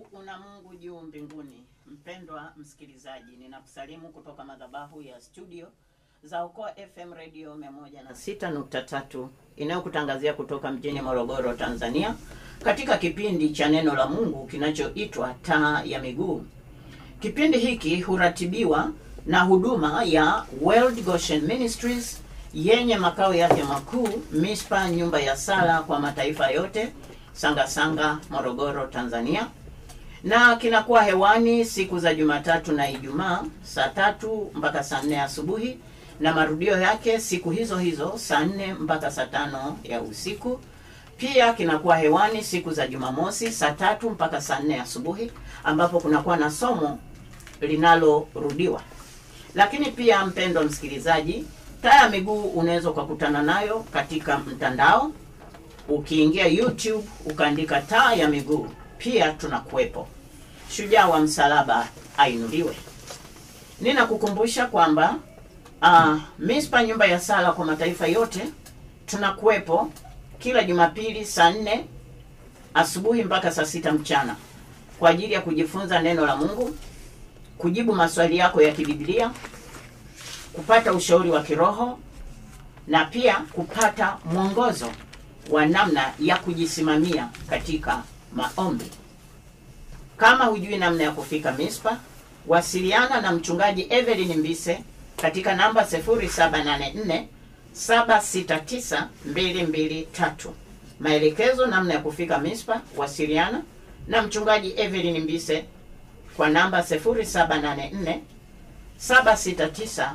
una Mungu juu mbinguni. Mpendwa msikilizaji, ninakusalimu kutoka madhabahu ya studio za Okoa FM Radio 106.3 inayokutangazia kutoka mjini Morogoro, Tanzania, katika kipindi cha neno la Mungu kinachoitwa Taa ya Miguu. Kipindi hiki huratibiwa na huduma ya World Goshen Ministries yenye makao yake makuu Mispa, nyumba ya sala kwa mataifa yote, Sangasanga Sanga, Morogoro, Tanzania, na kinakuwa hewani siku za Jumatatu na Ijumaa saa tatu mpaka saa nne asubuhi na marudio yake siku hizo hizo saa nne mpaka saa tano ya usiku. Pia kinakuwa hewani siku za Jumamosi saa tatu mpaka saa nne asubuhi ambapo kunakuwa na somo linalorudiwa. Lakini pia mpendwa msikilizaji, taa ya miguu unaweza ukakutana nayo katika mtandao ukiingia YouTube ukaandika taa ya miguu, pia tunakuwepo. Shujaa wa msalaba ainuliwe. Ninakukumbusha kwamba uh, Mispa nyumba ya sala kwa mataifa yote tunakuwepo kila Jumapili saa nne asubuhi mpaka saa sita mchana kwa ajili ya kujifunza neno la Mungu, kujibu maswali yako ya kibiblia, kupata ushauri wa kiroho na pia kupata mwongozo wa namna ya kujisimamia katika maombi. Kama hujui namna ya kufika Mispa, wasiliana na mchungaji Evelyn Mbise katika namba 0784 769 223. Maelekezo namna ya kufika Mispa, wasiliana na mchungaji Evelyn Mbise kwa namba 0784 769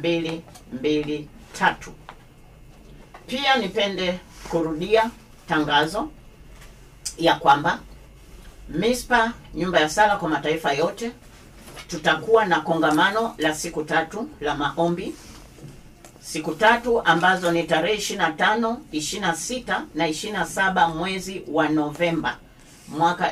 223. Pia nipende kurudia tangazo ya kwamba Mispa nyumba ya sala kwa mataifa yote tutakuwa na kongamano la siku tatu la maombi, siku tatu ambazo ni tarehe 25, 26 na 27 mwezi wa Novemba mwaka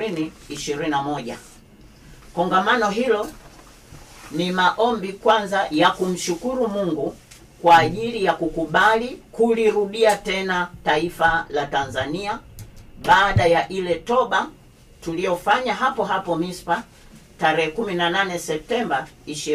2021. Kongamano hilo ni maombi kwanza ya kumshukuru Mungu kwa ajili ya kukubali kulirudia tena taifa la Tanzania baada ya ile toba tuliyofanya hapo hapo Mispa tarehe 18 Septemba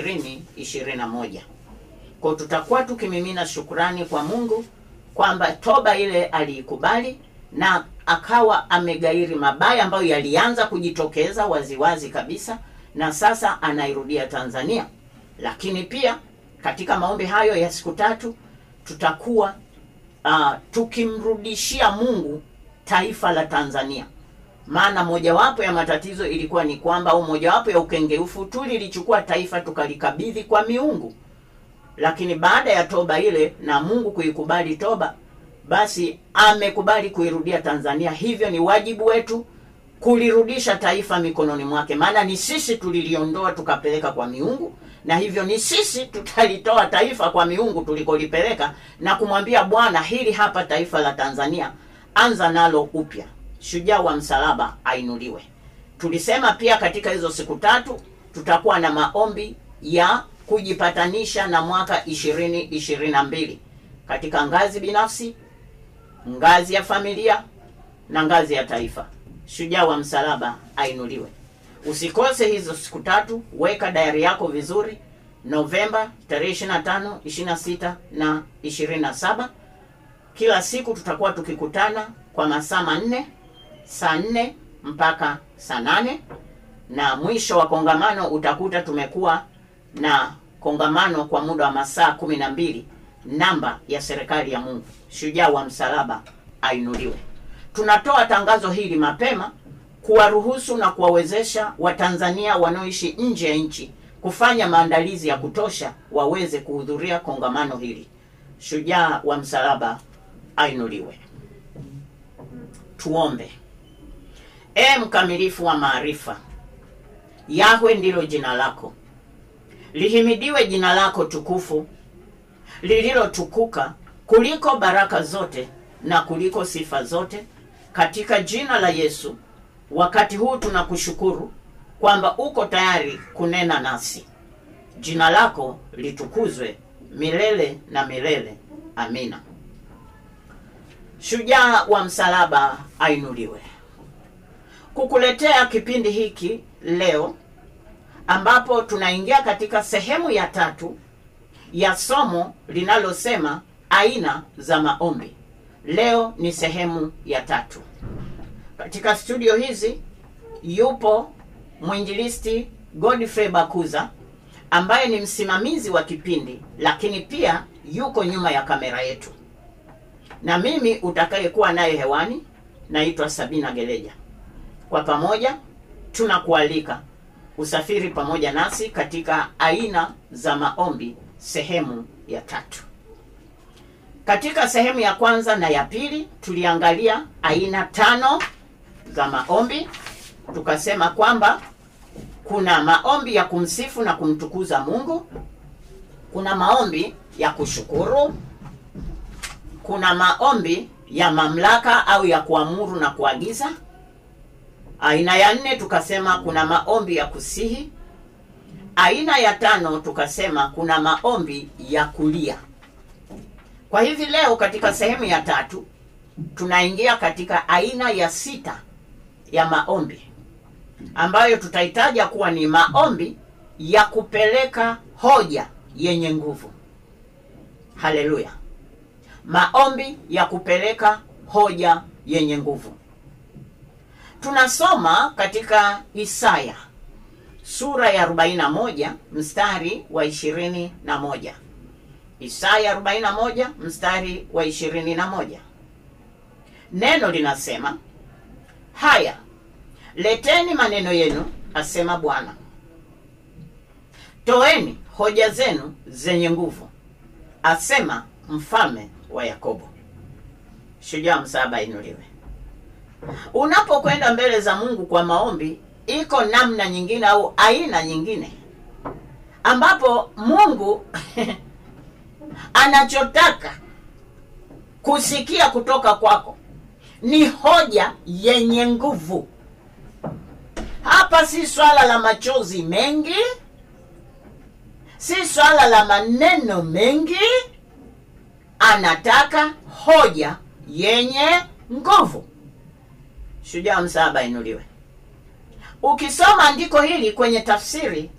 2021. Kwa tutakuwa tukimimina shukrani kwa Mungu kwamba toba ile aliikubali na akawa amegairi mabaya ambayo yalianza kujitokeza waziwazi kabisa na sasa anairudia Tanzania. Lakini pia katika maombi hayo ya siku tatu tutakuwa uh, tukimrudishia Mungu taifa la Tanzania maana mojawapo ya matatizo ilikuwa ni kwamba au mojawapo ya ukengeufu tulilichukua taifa tukalikabidhi kwa miungu, lakini baada ya toba ile na Mungu kuikubali toba, basi amekubali kuirudia Tanzania. Hivyo ni wajibu wetu kulirudisha taifa mikononi mwake, maana ni sisi tuliliondoa tukapeleka kwa miungu, na hivyo ni sisi tutalitoa taifa kwa miungu tulikolipeleka na kumwambia Bwana, hili hapa taifa la Tanzania, anza nalo upya. Shujaa wa msalaba ainuliwe. Tulisema pia katika hizo siku tatu tutakuwa na maombi ya kujipatanisha na mwaka ishirini ishirini na mbili katika ngazi binafsi, ngazi ya familia na ngazi ya taifa. Shujaa wa msalaba ainuliwe. Usikose hizo siku tatu, weka dayari yako vizuri. Novemba tarehe 25, 26 na 27, kila siku tutakuwa tukikutana kwa masaa manne saa nne mpaka saa nane na mwisho wa kongamano utakuta tumekuwa na kongamano kwa muda wa masaa kumi na mbili namba ya serikali ya Mungu. Shujaa wa msalaba ainuliwe. Tunatoa tangazo hili mapema kuwaruhusu na kuwawezesha Watanzania wanaoishi nje ya nchi kufanya maandalizi ya kutosha waweze kuhudhuria kongamano hili. Shujaa wa msalaba ainuliwe. Tuombe. E mkamilifu wa maarifa, Yahwe ndilo jina lako, lihimidiwe jina lako tukufu lililotukuka kuliko baraka zote na kuliko sifa zote, katika jina la Yesu. Wakati huu tunakushukuru kwamba uko tayari kunena nasi. Jina lako litukuzwe milele na milele. Amina. Shujaa wa msalaba ainuliwe. kukuletea kipindi hiki leo ambapo tunaingia katika sehemu ya tatu ya somo linalosema aina za maombi. Leo ni sehemu ya tatu. Katika studio hizi yupo mwinjilisti Godfrey Bakuza ambaye ni msimamizi wa kipindi, lakini pia yuko nyuma ya kamera yetu, na mimi utakayekuwa naye hewani naitwa Sabina Geleja. Kwa pamoja tunakualika usafiri pamoja nasi katika aina za maombi sehemu ya tatu. Katika sehemu ya kwanza na ya pili tuliangalia aina tano za maombi, tukasema kwamba kuna maombi ya kumsifu na kumtukuza Mungu, kuna maombi ya kushukuru, kuna maombi ya mamlaka au ya kuamuru na kuagiza. Aina ya nne tukasema kuna maombi ya kusihi. Aina ya tano tukasema kuna maombi ya kulia. Kwa hivi leo katika sehemu ya tatu tunaingia katika aina ya sita ya maombi ambayo tutahitaja kuwa ni maombi ya kupeleka hoja yenye nguvu. Haleluya! Maombi ya kupeleka hoja yenye nguvu. Tunasoma katika Isaya sura ya 41 mstari wa 21. Isaya 41 mstari wa 21. Neno linasema, haya leteni maneno yenu, asema Bwana, toeni hoja zenu zenye nguvu, asema mfalme wa Yakobo. Shujaa msaba inuliwe. Unapokwenda mbele za Mungu kwa maombi, iko namna nyingine au aina nyingine ambapo Mungu anachotaka kusikia kutoka kwako ni hoja yenye nguvu. Hapa si swala la machozi mengi, si swala la maneno mengi. Anataka hoja yenye nguvu. Shujaa msaba inuliwe. Ukisoma andiko hili kwenye tafsiri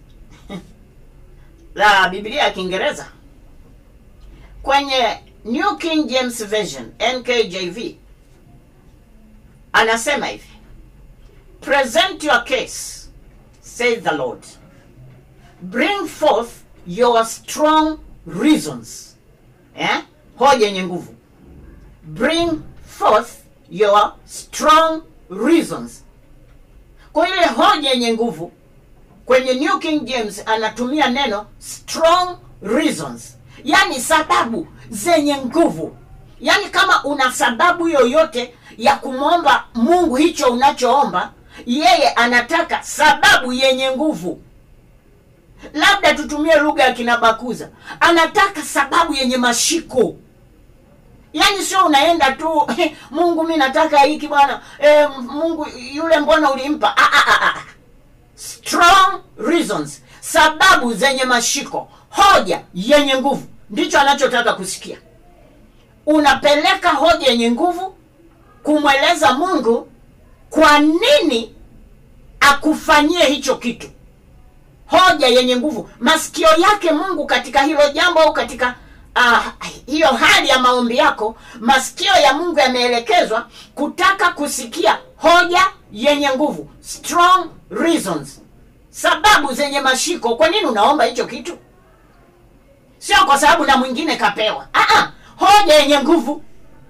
la Biblia ya Kiingereza kwenye New King James Version NKJV, anasema hivi, present your case says the Lord, bring forth your strong reasons. Eh? Hoja yenye nguvu, bring forth your strong reasons. Kwa ile hoja yenye nguvu kwenye New King James anatumia neno strong reasons, yaani sababu zenye nguvu. Yaani kama una sababu yoyote ya kumwomba Mungu hicho unachoomba, yeye anataka sababu yenye nguvu. Labda tutumie lugha ya kinabakuza, anataka sababu yenye mashiko. Yaani sio unaenda tu Mungu, mi nataka hiki bwana e, Mungu yule mbona ulimpa? ah, ah, ah. Strong reasons, sababu zenye mashiko, hoja yenye nguvu, ndicho anachotaka kusikia. Unapeleka hoja yenye nguvu kumweleza Mungu kwa nini akufanyie hicho kitu. Hoja yenye nguvu, masikio yake Mungu katika hilo jambo au katika uh, hiyo hali ya maombi yako, masikio ya Mungu yameelekezwa kutaka kusikia hoja yenye nguvu, strong reasons, sababu zenye mashiko. Kwa nini unaomba hicho kitu? Sio kwa sababu na mwingine kapewa. Aa, hoja yenye nguvu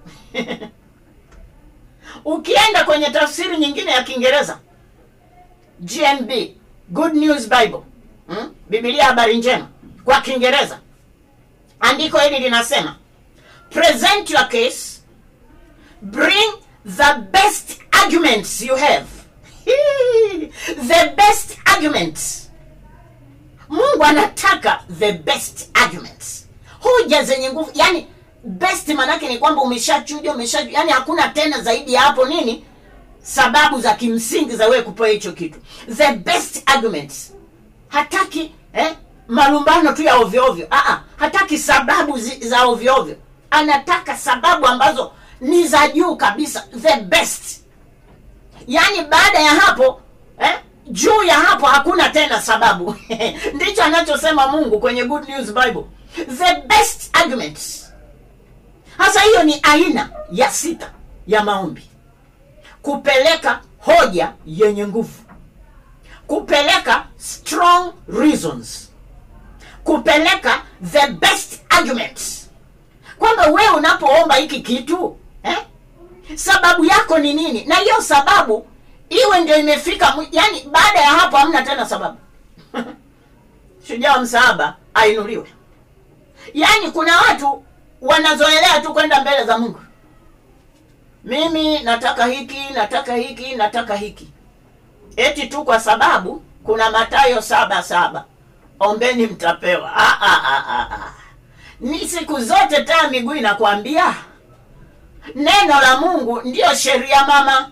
ukienda kwenye tafsiri nyingine ya Kiingereza GNB, Good News Bible, hmm? Biblia habari njema kwa Kiingereza, andiko hili linasema present your case, bring the best arguments you have the best arguments. Mungu anataka the best arguments, hoja zenye nguvu. Yani best maanake ni kwamba umeshachuja, umeshachuja, yani hakuna tena zaidi ya hapo nini, sababu za kimsingi za wewe kupewa hicho kitu. The best arguments, hataki eh, malumbano tu ya ovyo ovyo. Ah, hataki sababu zi, za ovyo ovyo, anataka sababu ambazo ni za juu kabisa, the best yaani baada ya hapo eh, juu ya hapo hakuna tena sababu ndicho anachosema mungu kwenye good news bible the best arguments hasa hiyo ni aina ya sita ya maombi kupeleka hoja yenye nguvu kupeleka strong reasons kupeleka the best arguments kwamba wewe unapoomba hiki kitu eh? sababu yako ni nini na hiyo sababu iwe ndio imefika mwi- yani baada ya hapo hamna tena sababu shujaa wa msaaba ainuliwe yaani kuna watu wanazoelea tu kwenda mbele za mungu mimi nataka hiki nataka hiki nataka hiki eti tu kwa sababu kuna matayo saba saba ombeni mtapewa ah, ah, ah, ah, ah. ni siku zote taa miguu inakwambia neno la mungu ndiyo sheria mama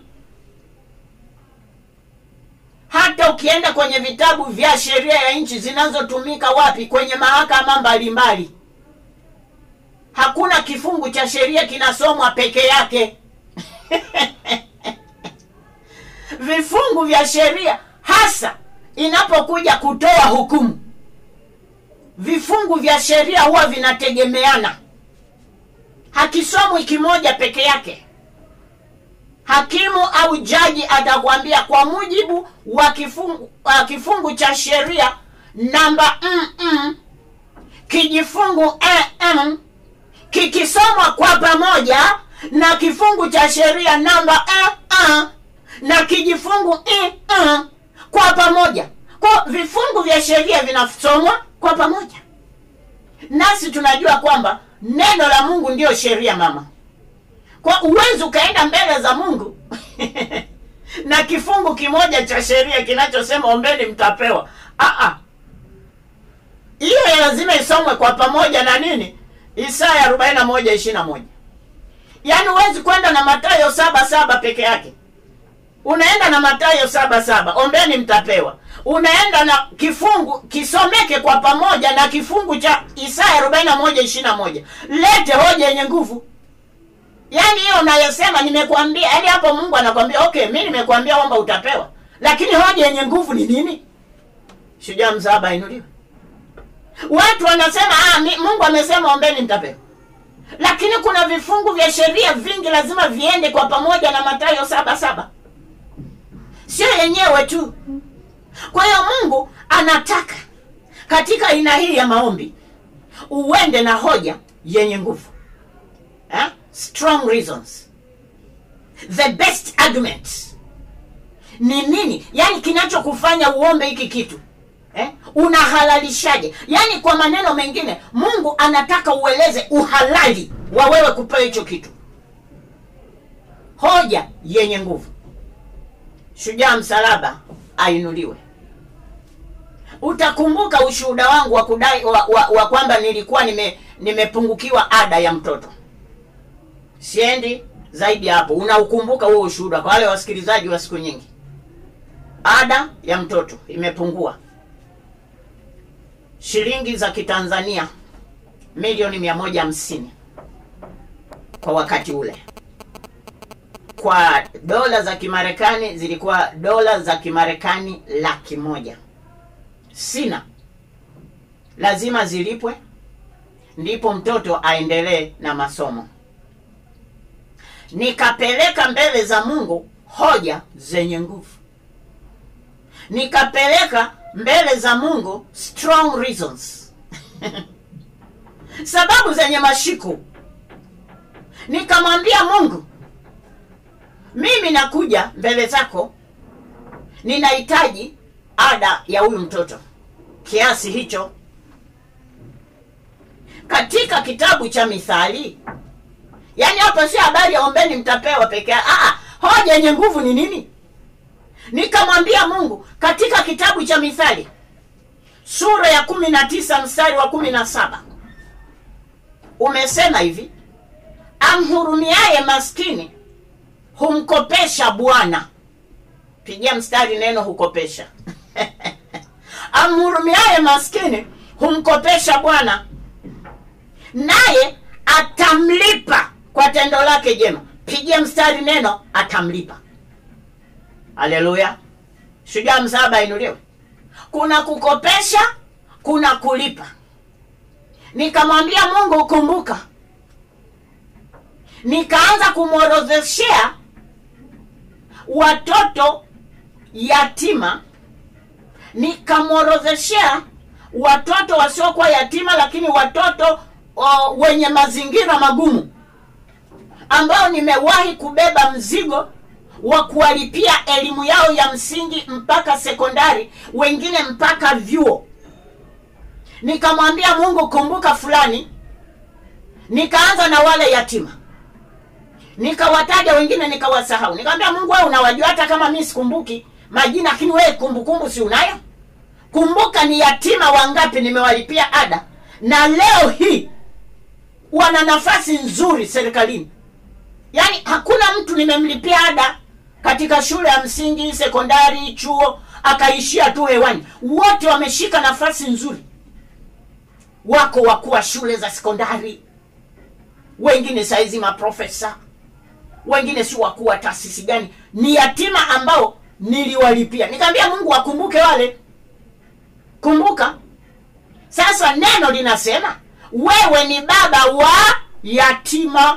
hata ukienda kwenye vitabu vya sheria ya nchi zinazotumika wapi kwenye mahakama mbalimbali hakuna kifungu cha sheria kinasomwa peke yake vifungu vya sheria hasa inapokuja kutoa hukumu vifungu vya sheria huwa vinategemeana hakisomwi kimoja peke yake hakimu au jaji atakwambia kwa mujibu wa kifungu, wa kifungu cha sheria namba mm, kijifungu mm, kikisomwa kwa pamoja na kifungu cha sheria namba uh, uh, na kijifungu uh, uh, kwa pamoja kwa vifungu vya sheria vinasomwa kwa pamoja nasi tunajua kwamba neno la mungu ndiyo sheria mama kwa uwezi ukaenda mbele za mungu na kifungu kimoja cha sheria kinachosema ombeni mtapewa Aa, hiyo ya lazima isomwe kwa pamoja na nini isaya arobaini na moja ishiri na moja yaani huwezi kwenda na matayo saba saba peke yake unaenda na matayo saba saba ombeni mtapewa unaenda na kifungu kisomeke kwa pamoja na kifungu cha isaya arobaini na moja ishiri na moja lete hoja yenye nguvu yaani hiyo unayosema nimekuambia yaani hapo mungu anakwambia okay mi nimekuambia kwamba utapewa lakini hoja yenye nguvu ni nini shujaa msaaba inuliwe watu wanasema ah, mi, mungu amesema ombeni mtapewa lakini kuna vifungu vya sheria vingi lazima viende kwa pamoja na matayo saba saba sio yenyewe tu kwa hiyo mungu anataka katika aina hii ya maombi uende na hoja yenye nguvu eh? strong reasons the best argument ni nini yaani kinachokufanya uombe hiki kitu eh? unahalalishaje yaani kwa maneno mengine mungu anataka ueleze uhalali wa wewe kupewa hicho kitu hoja yenye nguvu shujaa msalaba ainuliwe utakumbuka ushuhuda wangu wa kudai wa, wa, wa kwamba nilikuwa nime nimepungukiwa ada ya mtoto siendi zaidi ya hapo unaukumbuka huo ushuhuda kwa wale wasikilizaji wa siku nyingi ada ya mtoto imepungua shilingi za kitanzania milioni mia moja hamsini kwa wakati ule kwa dola za kimarekani zilikuwa dola za kimarekani laki moja sina lazima zilipwe ndipo mtoto aendelee na masomo nikapeleka mbele za mungu hoja zenye nguvu nikapeleka mbele za mungu strong reasons sababu zenye mashiko nikamwambia mungu mimi nakuja mbele zako ninahitaji ada ya huyu mtoto kiasi hicho katika kitabu cha mithali yaani hapo sio habari ya ombeni mtapewa peke yake ah, hoja yenye nguvu ni nini nikamwambia mungu katika kitabu cha mithali sura ya kumi na tisa mstari wa kumi na saba umesema hivi amhurumiaye maskini humkopesha bwana pigia mstari neno hukopesha amhurumiaye maskini humkopesha bwana naye atamlipa kwa tendo lake jema pigia mstari neno atamlipa haleluya shujaa msaba inuliwe kuna kukopesha kuna kulipa nikamwambia mungu kumbuka nikaanza kumworodheshea watoto yatima nikamworodheshea watoto wasiokuwa yatima lakini watoto o, wenye mazingira magumu ambao nimewahi kubeba mzigo wa kuwalipia elimu yao ya msingi mpaka sekondari wengine mpaka vyuo nikamwambia mungu kumbuka fulani nikaanza na wale yatima nikawataja wengine nikawasahau nikamwambia mungu wewe unawajua hata kama mi sikumbuki majina lakini wewe kumbukumbu si unayo kumbuka ni yatima wangapi nimewalipia ada na leo hii wana nafasi nzuri serikalini yaani hakuna mtu nimemlipia ada katika shule ya msingi sekondari chuo akaishia tu hewani wote wameshika nafasi nzuri wako wakuu wa shule za sekondari wengine saizi maprofesa wengine si wakuu wa taasisi gani ni yatima ambao niliwalipia nikaambia mungu wakumbuke wale kumbuka sasa neno linasema wewe ni baba wa yatima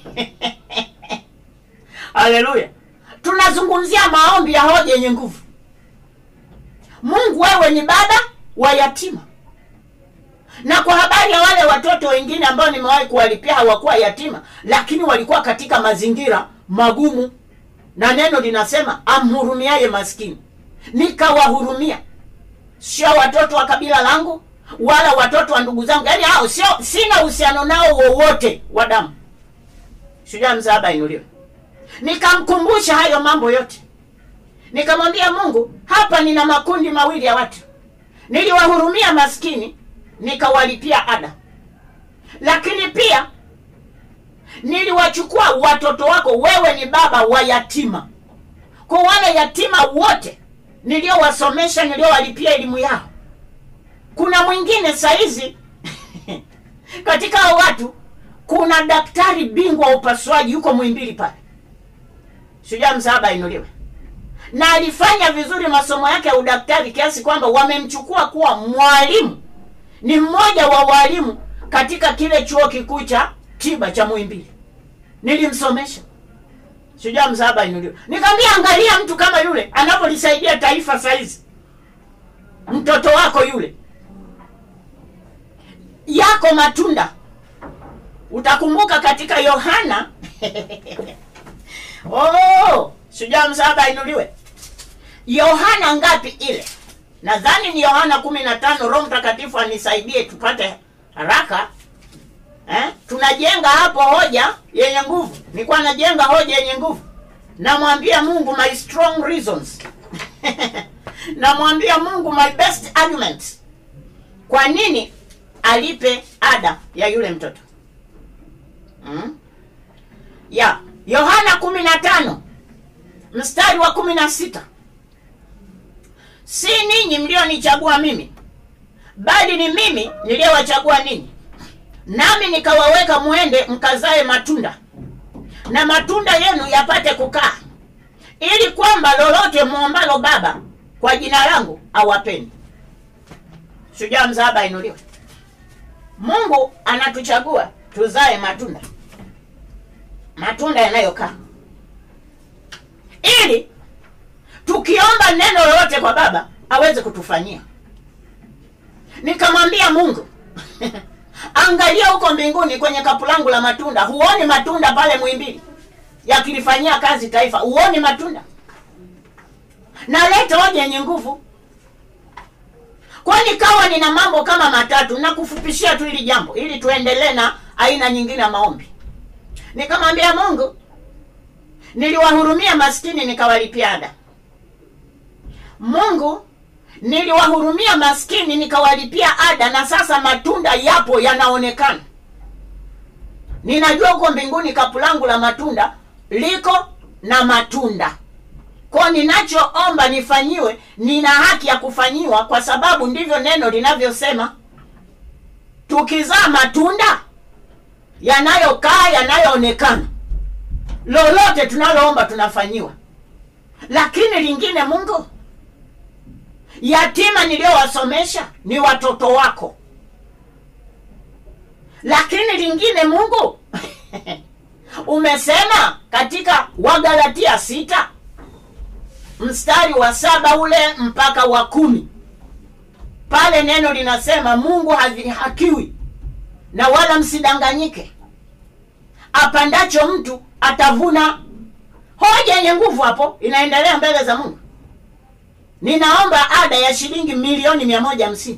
haleluya tunazungumzia maombi ya hoja yenye nguvu mungu wewe ni baba wa yatima na kwa habari ya wale watoto wengine ambao nimewahi kuwalipia hawakuwa yatima lakini walikuwa katika mazingira magumu na neno linasema amhurumiaye maskini nikawahurumia sio watoto wa kabila langu wala watoto wa ndugu zangu yaani hao sio sina uhusiano nao wowote wa damu shujaa msaaba inuliwe nikamkumbusha hayo mambo yote nikamwambia mungu hapa nina makundi mawili ya watu niliwahurumia maskini nikawalipia ada lakini pia niliwachukua watoto wako wewe ni baba wa yatima kwa wale yatima wote niliowasomesha niliowalipia elimu yao kuna mwingine saizi katika hao watu kuna daktari bingwa wa upasuaji yuko mwimbili pale shujaa msaaba inuliwe na alifanya vizuri masomo yake ya udaktari kiasi kwamba wamemchukua kuwa mwalimu ni mmoja wa walimu katika kile chuo kikuu cha tiba cha muimbili nilimsomesha shujaa msaaba inuliwe nikamwambia angalia mtu kama yule anavyolisaidia taifa saizi mtoto wako yule yako matunda utakumbuka katika yohana oh, shujaa msaaba inuliwe yohana ngapi ile nadhani ni yohana kumi na tano roho mtakatifu anisaidie tupate haraka eh? tunajenga hapo hoja yenye nguvu nilikuwa najenga hoja yenye nguvu namwambia mungu my strong reasons namwambia mungu my best argument kwa nini alipe ada ya yule mtoto mm? ya yohana kumi na tano mstari wa kumi na sita si ninyi mlionichagua mimi bali ni mimi niliyowachagua ninyi nami nikawaweka mwende mkazae matunda na matunda yenu yapate kukaa ili kwamba lolote mwombalo baba kwa jina langu awapeni shujaa mzaaba inuliwe mungu anatuchagua tuzae matunda matunda yanayokaa ili tukiomba neno lolote kwa baba aweze kutufanyia nikamwambia mungu angalia huko mbinguni kwenye kapu langu la matunda huoni matunda pale mwimbili yakilifanyia kazi taifa huoni matunda naleta hoja yenye nguvu kwani kawa nina mambo kama matatu na kufupishia tu hili jambo ili tuendelee na aina nyingine ya maombi nikamwambia mungu niliwahurumia maskini nikawalipia ada mungu niliwahurumia maskini nikawalipia ada na sasa matunda yapo yanaonekana ninajua huko mbinguni kapu langu la matunda liko na matunda kwa ninachoomba nifanyiwe nina haki ya kufanyiwa kwa sababu ndivyo neno linavyosema tukizaa matunda yanayokaa yanayoonekana lolote tunaloomba tunafanyiwa lakini lingine mungu yatima niliyowasomesha ni watoto wako lakini lingine mungu umesema katika wagalatia sita mstari wa saba ule mpaka wa kumi pale neno linasema mungu hadhihakiwi na wala msidanganyike apandacho mtu atavuna hoja yenye nguvu hapo inaendelea mbele za mungu ninaomba ada ya shilingi milioni mia moja hamsini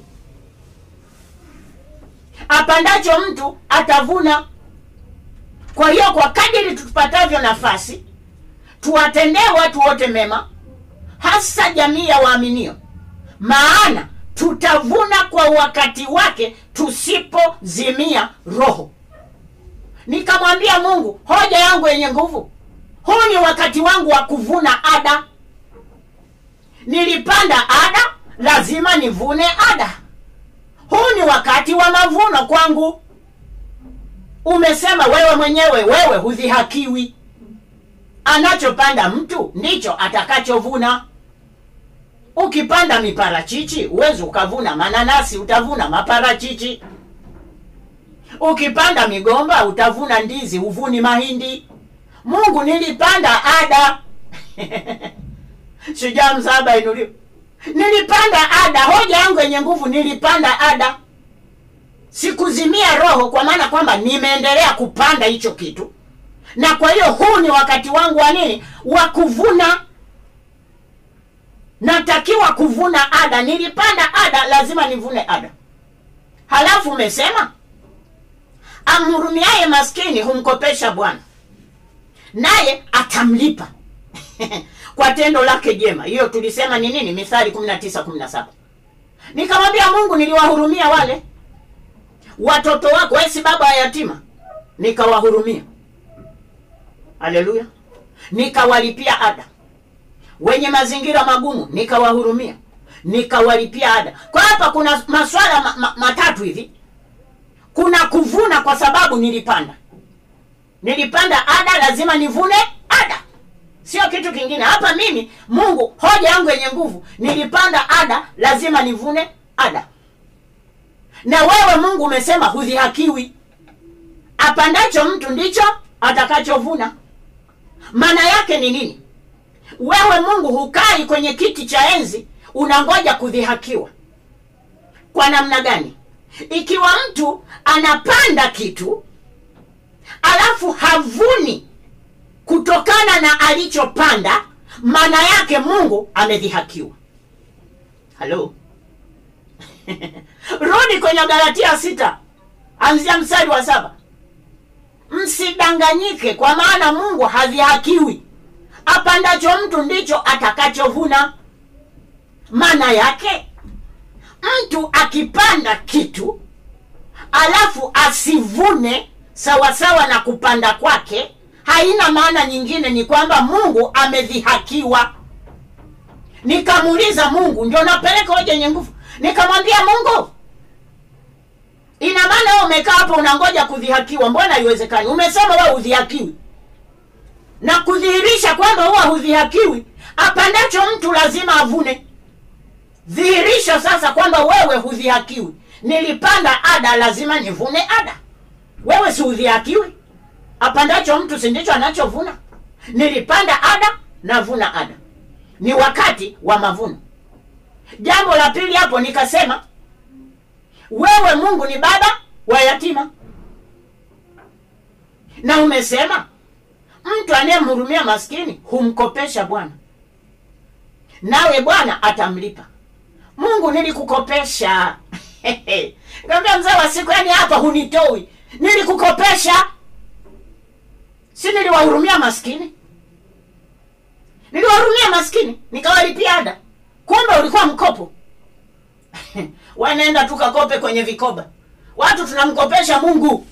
apandacho mtu atavuna kwa hiyo kwa kadiri tupatavyo nafasi tuwatendee watu wote mema hasa jamii ya waaminio maana tutavuna kwa wakati wake tusipozimia roho nikamwambia mungu hoja yangu yenye nguvu huu ni wakati wangu wa kuvuna ada nilipanda ada lazima nivune ada huu ni wakati wa mavuno kwangu umesema wewe mwenyewe wewe hudhihakiwi anachopanda mtu ndicho atakachovuna ukipanda miparachichi uwezi ukavuna mananasi utavuna maparachichi ukipanda migomba utavuna ndizi huvuni mahindi mungu nilipanda ada shujaa msaba inuliwa nilipanda ada hoja yangu yenye nguvu nilipanda ada sikuzimia roho kwa maana kwamba nimeendelea kupanda hicho kitu na kwa hiyo huu ni wakati wangu wa nini wa kuvuna natakiwa kuvuna ada nilipanda ada lazima nivune ada halafu umesema amhurumiaye maskini humkopesha bwana naye atamlipa kwa tendo lake jema hiyo tulisema ni nini mithali 19 nikamwambia mungu niliwahurumia wale watoto wako wesi baba wa yatima nikawahurumia haleluya nikawalipia ada wenye mazingira magumu nikawahurumia nikawalipia ada kwa hapa kuna maswala ma, ma, matatu hivi kuna kuvuna kwa sababu nilipanda nilipanda ada lazima nivune ada sio kitu kingine hapa mimi mungu hoja yangu yenye nguvu nilipanda ada lazima nivune ada na wewe mungu umesema hudhihakiwi apandacho mtu ndicho atakachovuna maana yake ni nini wewe mungu hukai kwenye kiti cha enzi unangoja kudhihakiwa kwa namna gani ikiwa mtu anapanda kitu alafu havuni kutokana na alichopanda maana yake mungu amedhihakiwa halo rudi kwenye galatia sita anzia mstari wa saba msidanganyike kwa maana mungu hadhihakiwi apandacho mtu ndicho atakachovuna maana yake mtu akipanda kitu alafu asivune sawasawa na kupanda kwake haina maana nyingine ni kwamba mungu amedhihakiwa nikamuuliza mungu ndio napeleka hoja yenye nguvu nikamwambia mungu ina maana wewe umekaa hapo unangoja kudhihakiwa mbona haiwezekani umesema wewe udhihakiwi na kudhihirisha kwamba huwa hudhihakiwi apandacho mtu lazima avune dhihirisha sasa kwamba wewe hudhihakiwi nilipanda ada lazima nivune ada wewe si udhihakiwi apandacho mtu si ndicho anachovuna nilipanda ada navuna ada ni wakati wa mavuno jambo la pili hapo nikasema wewe mungu ni baba wa yatima na umesema mtu anayemhurumia maskini humkopesha bwana nawe bwana atamlipa mungu nilikukopesha kaambia mzee wa siku yani hapa hunitoi nilikukopesha si niliwahurumia maskini niliwahurumia maskini nikawalipia ada kumbe ulikuwa mkopo wanaenda tukakope kwenye vikoba watu tunamkopesha mungu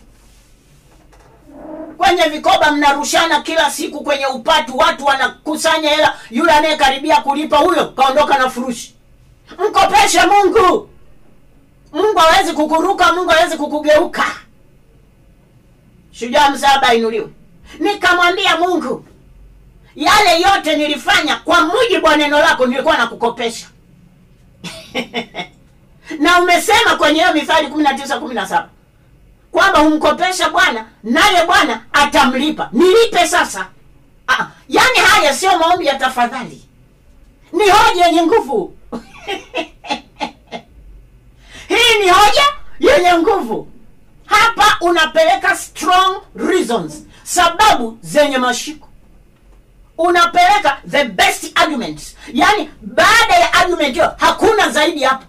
kwenye vikoba mnarushana kila siku kwenye upatu watu wanakusanya hela yule anayekaribia kulipa huyo kaondoka na furushi mkopeshe mungu mungu hawezi kukuruka mungu hawezi kukugeuka shujaa msaba inuliwe nikamwambia mungu yale yote nilifanya kwa mujibu wa neno lako nilikuwa nakukopesha na umesema kwenye hiyo mithali kumi na tisa kumi na saba kwamba humkopesha bwana naye bwana atamlipa nilipe sasa ah, yaani haya sio maombi ya tafadhali ni hoja yenye nguvu hii ni hoja yenye nguvu hapa unapeleka strong reasons sababu zenye mashiko unapeleka the best arguments yaani baada ya argument hiyo hakuna zaidi hapo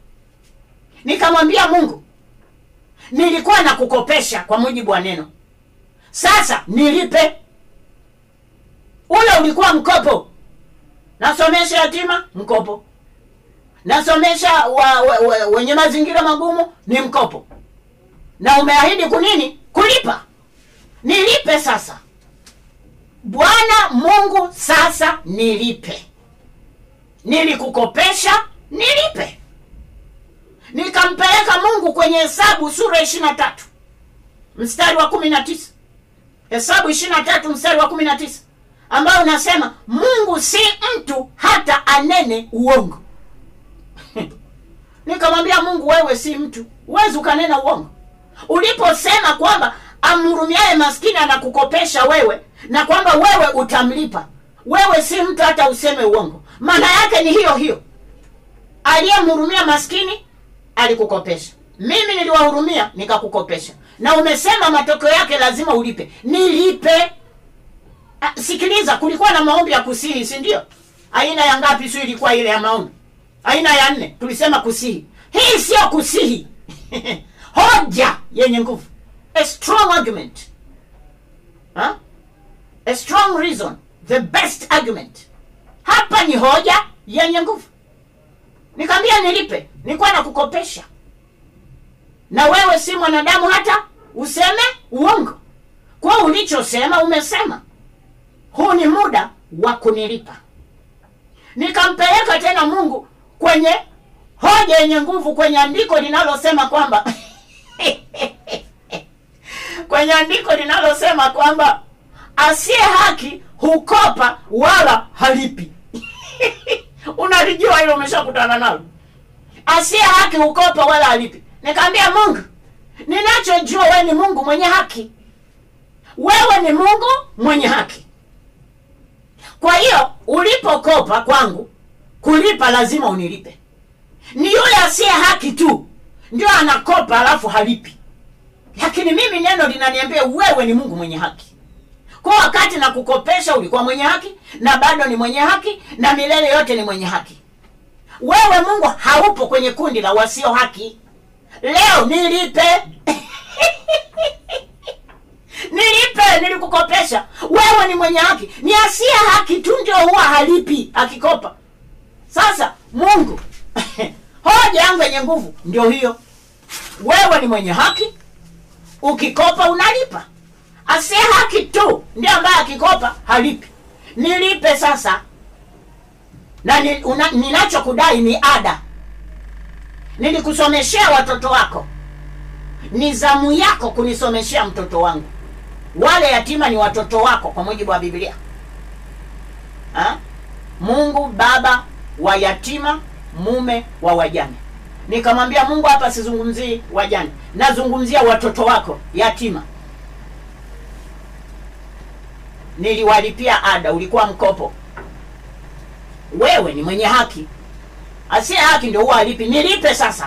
nikamwambia mungu nilikuwa na kukopesha kwa mujibu wa neno sasa nilipe ule ulikuwa mkopo nasomesha yatima mkopo nasomesha wa, wa, wa, wenye mazingira magumu ni mkopo na umeahidi kunini kulipa nilipe sasa bwana mungu sasa nilipe nilikukopesha nilipe nikampeleka mungu kwenye hesabu sura ishiri na tatu mstari wa kumi na tisa hesabu ishiri na tatu mstari wa kumi na tisa ambayo unasema mungu si mtu hata anene uongo nikamwambia mungu wewe si mtu huwezi ukanena uongo uliposema kwamba amhurumiaye maskini anakukopesha wewe na kwamba wewe utamlipa wewe si mtu hata useme uongo maana yake ni hiyo hiyo aliyemhurumia maskini alikukopesha mimi niliwahurumia nikakukopesha na umesema matokeo yake lazima ulipe nilipe Ah, sikiliza kulikuwa na maombi ya kusihi si ndio aina ya ngapi sio ilikuwa ile ya maombi aina ya nne tulisema kusihi hii sio kusihi hoja yenye nguvu a strong argument huh? a strong reason the best argument hapa ni hoja yenye nguvu nikamwambia nilipe nilikuwa nakukopesha na wewe si mwanadamu hata useme uongo kwa ulichosema umesema huu ni muda wa kunilipa nikampeleka tena mungu kwenye hoja yenye nguvu kwenye andiko linalosema kwamba kwenye andiko linalosema kwamba asiye haki hukopa wala halipi unalijua hilo umeshakutana nalo asiye haki hukopa wala halipi nikaambia mungu ninachojua wewe ni mungu mwenye haki wewe ni mungu mwenye haki kwa hiyo ulipokopa kwangu kulipa lazima unilipe ni yule asiye haki tu ndio anakopa alafu halipi lakini mimi neno linaniambia wewe ni mungu mwenye haki kwa wakati na kukopesha ulikuwa mwenye haki na bado ni mwenye haki na milele yote ni mwenye haki wewe mungu haupo kwenye kundi la wasio haki leo nilipe nilipe nilikukopesha wewe ni mwenye haki ni asiye haki tu ndio huwa halipi akikopa sasa mungu hoja yangu yenye nguvu ndio hiyo wewe ni mwenye haki ukikopa unalipa asiye haki tu ndio ambaye akikopa halipi nilipe sasa na ni, una, ninachokudai ni ada nilikusomeshea watoto wako ni zamu yako kunisomeshea mtoto wangu wale yatima ni watoto wako kwa mujibu wa biblia ha? mungu baba wa yatima mume wa wajane nikamwambia mungu hapa sizungumzii wajane nazungumzia watoto wako yatima niliwalipia ada ulikuwa mkopo wewe ni mwenye haki asiye haki ndio huwa alipi nilipe sasa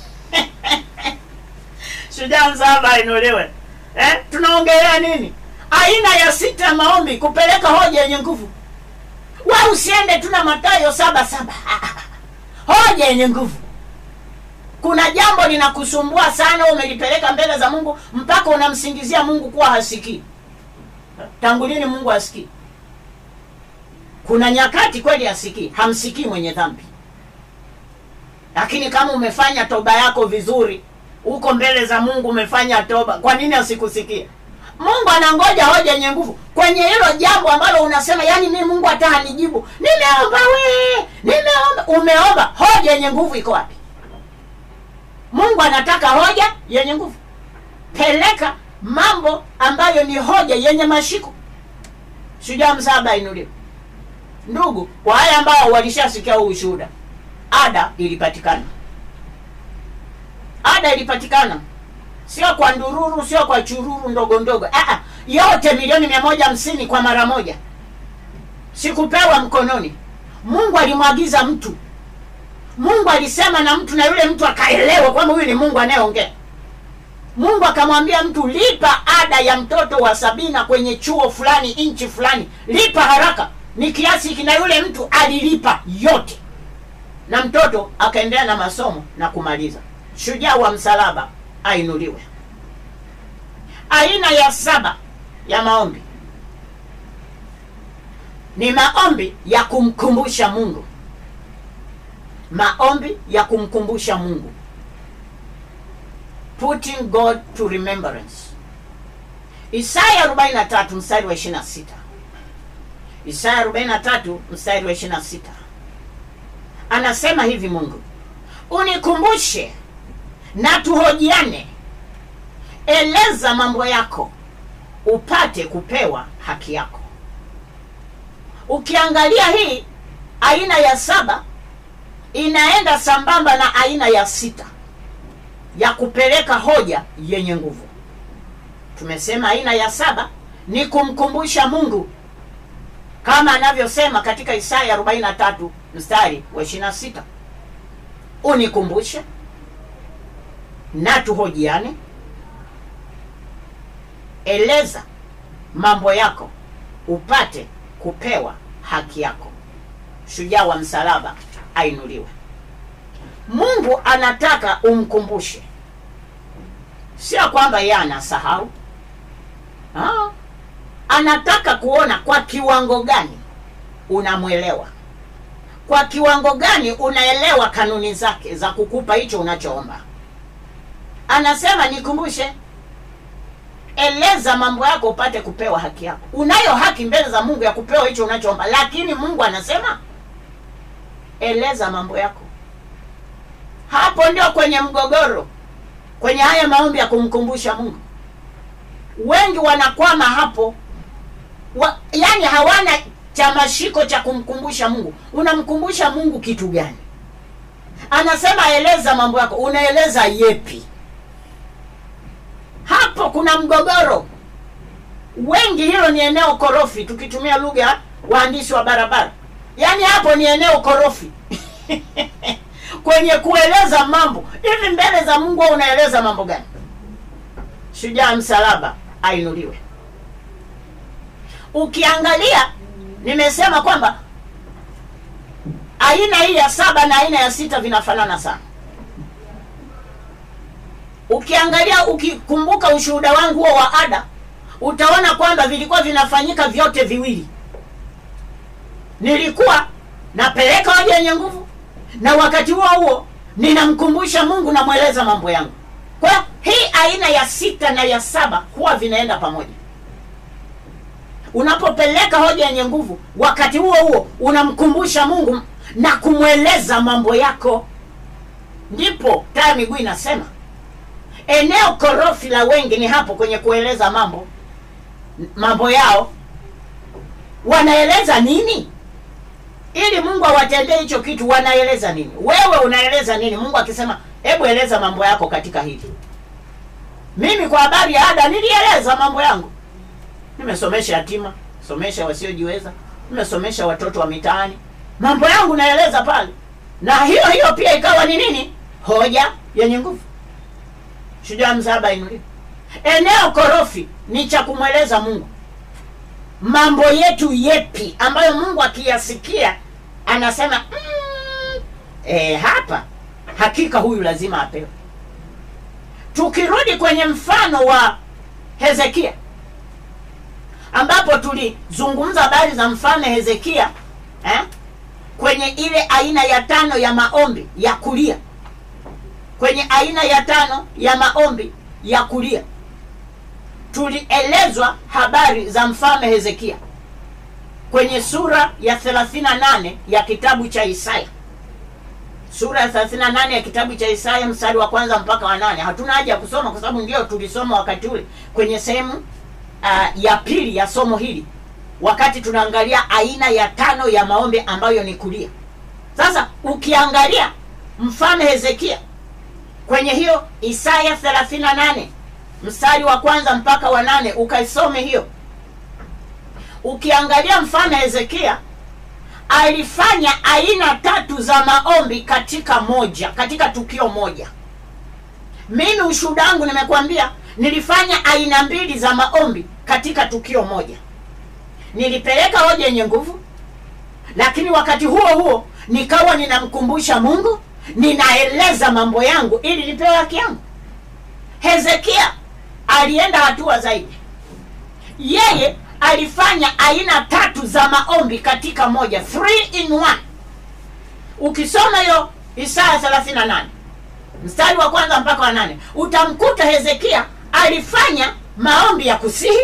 shujaa msaba inuliwe eh? tunaongelea nini aina ya sita ya maombi kupeleka hoja yenye nguvu we usiende tuna matayo saba saba hoja yenye nguvu kuna jambo linakusumbua sana umelipeleka mbele za mungu mpaka unamsingizia mungu kuwa hasikii tangu lini mungu hasikii kuna nyakati kweli hasikii hamsikii mwenye dhambi lakini kama umefanya toba yako vizuri uko mbele za mungu umefanya toba kwa nini asikusikia mungu anangoja hoja yenye nguvu kwenye hilo jambo ambalo unasema yani mi mungu hata hanijibu nimeomba we nimeomba umeomba hoja yenye nguvu iko wapi mungu anataka hoja yenye nguvu peleka mambo ambayo ni hoja yenye mashiko Shujaa msaba inuliwe. Ndugu, kwa wale ambao walishasikia huu ushuhuda, ada ilipatikana, ada ilipatikana, sio kwa ndururu, sio kwa chururu ndogo ndogo. Ah, yote milioni mia moja hamsini kwa mara moja, sikupewa mkononi. Mungu alimwagiza mtu, Mungu alisema na mtu, na yule mtu akaelewa kwamba huyu ni Mungu anayeongea. Mungu akamwambia mtu, lipa ada ya mtoto wa Sabina kwenye chuo fulani nchi fulani, lipa haraka, ni kiasi hiki. Na yule mtu alilipa yote, na mtoto akaendelea na masomo na kumaliza. Shujaa wa msalaba ainuliwe. Aina ya saba ya maombi ni maombi ya kumkumbusha Mungu, maombi ya kumkumbusha Mungu putting God to remembrance. Isaya 43 mstari wa 26. Isaya 43 mstari wa 26. Anasema hivi Mungu, unikumbushe na tuhojiane, eleza mambo yako upate kupewa haki yako. Ukiangalia hii aina ya saba inaenda sambamba na aina ya sita ya kupeleka hoja yenye nguvu. Tumesema aina ya saba ni kumkumbusha Mungu kama anavyosema katika Isaya 43 mstari wa 26, unikumbushe na tuhojiane, eleza mambo yako upate kupewa haki yako. Shujaa wa msalaba ainuliwe. Mungu anataka umkumbushe, sio kwamba yeye anasahau. Ah, anataka kuona kwa kiwango gani unamwelewa, kwa kiwango gani unaelewa kanuni zake za kukupa hicho unachoomba. Anasema nikumbushe, eleza mambo yako upate kupewa haki yako. Unayo haki mbele za Mungu ya kupewa hicho unachoomba, lakini Mungu anasema eleza mambo yako. Hapo ndio kwenye mgogoro, kwenye haya maombi ya kumkumbusha Mungu. Wengi wanakwama hapo wa, yani hawana cha mashiko cha kumkumbusha Mungu. Unamkumbusha Mungu kitu gani? Anasema eleza mambo yako, unaeleza yepi? Hapo kuna mgogoro. Wengi hilo ni eneo korofi, tukitumia lugha waandishi wa barabara, yaani hapo ni eneo korofi kwenye kueleza mambo hivi mbele za Mungu. Au unaeleza mambo gani? Shujaa msalaba ainuliwe. Ukiangalia, nimesema kwamba aina hii ya saba na aina ya sita vinafanana sana. Ukiangalia, ukikumbuka ushuhuda wangu huo wa ada, utaona kwamba vilikuwa vinafanyika vyote viwili. Nilikuwa napeleka hoja yenye nguvu na wakati huo huo ninamkumbusha Mungu, namweleza mambo yangu. Kwa hiyo hii aina ya sita na ya saba huwa vinaenda pamoja. Unapopeleka hoja yenye nguvu, wakati huo huo unamkumbusha Mungu na kumweleza mambo yako, ndipo taa miguu inasema eneo korofi la wengi ni hapo kwenye kueleza mambo mambo yao. Wanaeleza nini ili Mungu awatendee hicho kitu? Wanaeleza nini? Wewe unaeleza nini? Mungu akisema hebu eleza mambo yako katika hili. Mimi kwa habari ya ada nilieleza mambo yangu, nimesomesha yatima, somesha wasiojiweza, nimesomesha watoto wa mitaani, mambo yangu naeleza pale, na hiyo hiyo pia ikawa ni nini? Hoja yenye nguvu. Shujaa msaba inuliwe. Eneo korofi ni cha kumweleza Mungu mambo yetu yepi ambayo Mungu akiyasikia anasema mm, e, hapa hakika huyu lazima apewe. Tukirudi kwenye mfano wa Hezekia ambapo tulizungumza habari za mfalme Hezekia eh, kwenye ile aina ya tano ya maombi ya kulia, kwenye aina ya tano ya maombi ya kulia tulielezwa habari za mfalme Hezekia kwenye sura ya 38 ya kitabu cha Isaya, sura ya 38 ya kitabu cha Isaya mstari wa kwanza mpaka wa nane. Hatuna haja ya kusoma kwa sababu ndio tulisoma wakati ule kwenye sehemu uh, ya pili ya somo hili wakati tunaangalia aina ya tano ya maombi ambayo ni kulia. Sasa ukiangalia mfalme Hezekia kwenye hiyo Isaya 38 mstari wa kwanza mpaka wa nane ukaisome hiyo. Ukiangalia mfalme Hezekia alifanya aina tatu za maombi katika moja, katika tukio moja. Mimi ushuhuda wangu nimekwambia, nilifanya aina mbili za maombi katika tukio moja. Nilipeleka hoja yenye nguvu, lakini wakati huo huo nikawa ninamkumbusha Mungu, ninaeleza mambo yangu ili nipewe haki yangu. Hezekia alienda hatua zaidi, yeye alifanya aina tatu za maombi katika moja, three in one. Ukisoma hiyo Isaya 38 mstari wa kwanza mpaka wa nane utamkuta Hezekia alifanya maombi ya kusihi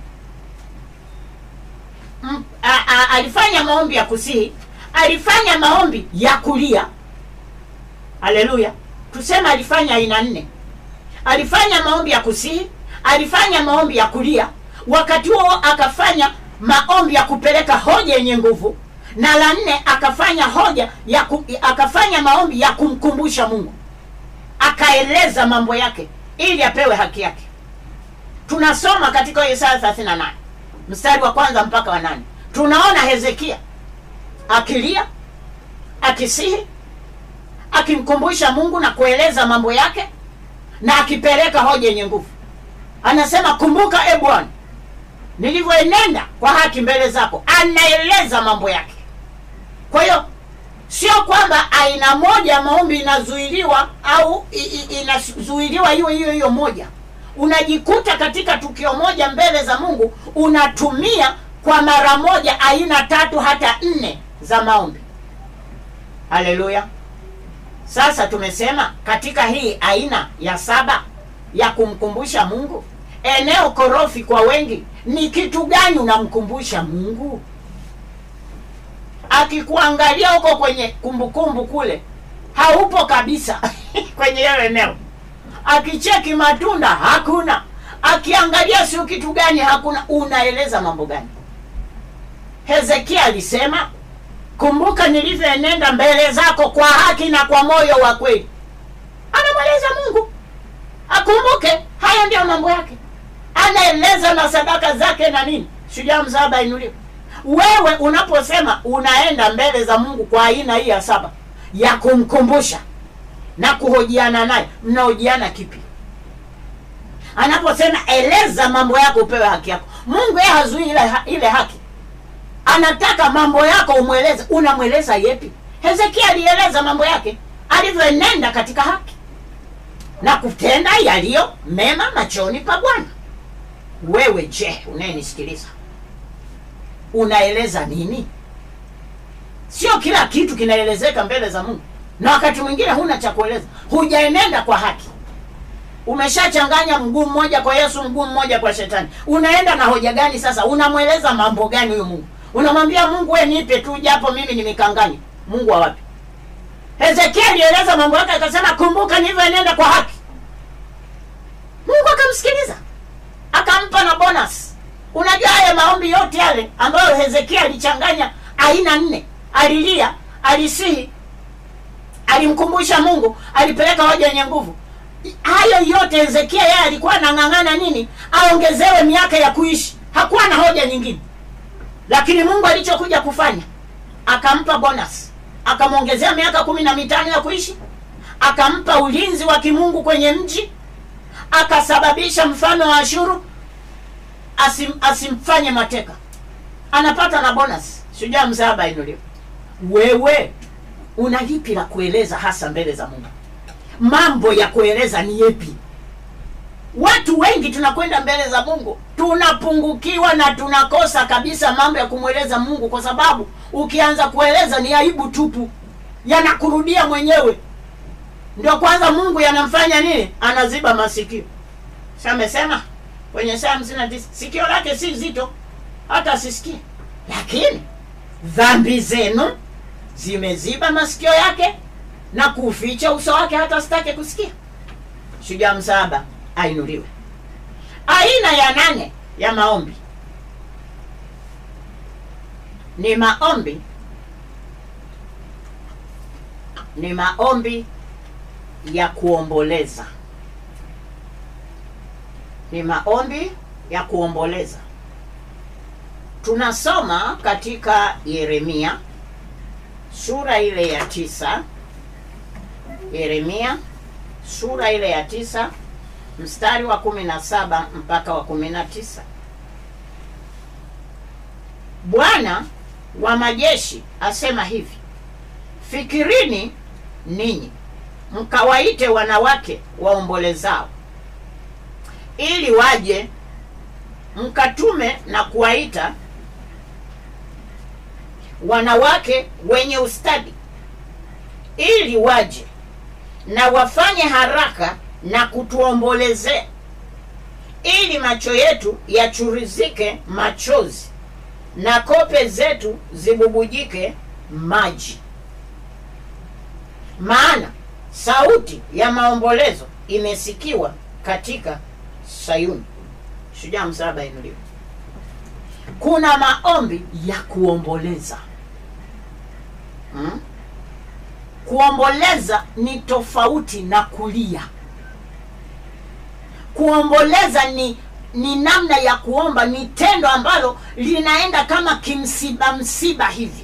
M, a, a, alifanya maombi ya kusihi, alifanya maombi ya kulia. Haleluya! Tuseme alifanya aina nne. Alifanya maombi ya kusihi, alifanya maombi ya kulia, wakati huo akafanya maombi ya kupeleka hoja yenye nguvu, na la nne akafanya hoja ya ku, akafanya maombi ya kumkumbusha Mungu, akaeleza mambo yake ili apewe haki yake. Tunasoma katika Isaya 38 mstari wa kwanza mpaka wa nane tunaona Hezekia akilia, akisihi, akimkumbusha Mungu na kueleza mambo yake na akipeleka hoja yenye nguvu. Anasema, kumbuka e Bwana, nilivyoenenda kwa haki mbele zako. Anaeleza mambo yake. Kwa hiyo sio kwamba aina moja ya maombi inazuiliwa au i- i- inazuiliwa hiyo hiyo hiyo moja. Unajikuta katika tukio moja mbele za Mungu unatumia kwa mara moja aina tatu hata nne za maombi. Haleluya! Sasa tumesema katika hii aina ya saba ya kumkumbusha Mungu, eneo korofi kwa wengi ni kitu gani unamkumbusha Mungu? Akikuangalia huko kwenye kumbukumbu kule, haupo kabisa kwenye hiyo eneo. Akicheki matunda hakuna, akiangalia sio kitu gani hakuna. Unaeleza mambo gani? Hezekia alisema kumbuka nilivyoenenda mbele zako kwa haki na kwa moyo wa kweli. Anamweleza Mungu akumbuke, haya ndiyo mambo yake, anaeleza na sadaka zake na nini. Shujaa msaba inuliwe. Wewe unaposema unaenda mbele za Mungu kwa aina hii ya saba ya kumkumbusha na kuhojiana naye, mnahojiana kipi? Anaposema eleza mambo yako upewe haki yako, Mungu yeye hazui ile, ha- ile haki anataka mambo yako umweleze. Unamweleza yepi? Hezekia alieleza mambo yake alivyoenenda katika haki na kutenda yaliyo mema machoni pa Bwana. Wewe je, unayenisikiliza unaeleza nini? Sio kila kitu kinaelezeka mbele za Mungu, na wakati mwingine huna cha kueleza, hujaenenda kwa haki. Umeshachanganya mguu mmoja kwa Yesu, mguu mmoja kwa Shetani. Unaenda na hoja gani sasa? Unamweleza mambo gani huyo Mungu? Unamwambia Mungu, we nipe tu japo mimi nimekanganya. Mungu wa wapi? Hezekia alieleza mambo yake akasema, kumbuka nilivyoenenda kwa haki. Mungu akamsikiliza akampa na bonus. Unajua haya maombi yote yale ambayo Hezekia alichanganya aina nne, alilia, alisihi, alimkumbusha Mungu, alipeleka hoja yenye nguvu. Hayo yote Hezekia yeye alikuwa anang'ang'ana nini? Aongezewe miaka ya kuishi, hakuwa na hoja nyingine. Lakini Mungu alichokuja kufanya akampa bonus, akamwongezea miaka kumi na mitano ya kuishi, akampa ulinzi wa kimungu kwenye mji, akasababisha mfalme wa Ashuru asim, asimfanye mateka, anapata na bonus. Shujaa mzaba inuliwe. Wewe una lipi la kueleza hasa mbele za Mungu? Mambo ya kueleza ni yepi? Watu wengi tunakwenda mbele za Mungu tunapungukiwa na tunakosa kabisa mambo ya kumweleza Mungu, kwa sababu ukianza kueleza ni aibu tupu, yanakurudia mwenyewe. Ndio kwanza Mungu yanamfanya nini? Anaziba masikio. Si amesema kwenye Isaya hamsini na tisa sikio lake si zito hata asisikie, lakini dhambi zenu zimeziba masikio yake na kuficha uso wake hata asitake kusikia. Shujaa msaba ainuliwe. Aina ya nane ya maombi ni maombi ni maombi ya kuomboleza ni maombi ya kuomboleza tunasoma katika yeremia sura ile ya tisa yeremia sura ile ya tisa mstari wa kumi na saba mpaka wa kumi na tisa bwana wa majeshi asema hivi fikirini ninyi mkawaite wanawake waombolezao ili waje mkatume na kuwaita wanawake wenye ustadi ili waje na wafanye haraka na kutuombolezea ili macho yetu yachurizike machozi na kope zetu zibubujike maji maana sauti ya maombolezo imesikiwa katika sayuni shujaa msaba inuliwa kuna maombi ya kuomboleza hmm? kuomboleza ni tofauti na kulia kuomboleza ni ni namna ya kuomba ni tendo ambalo linaenda kama kimsiba msiba hivi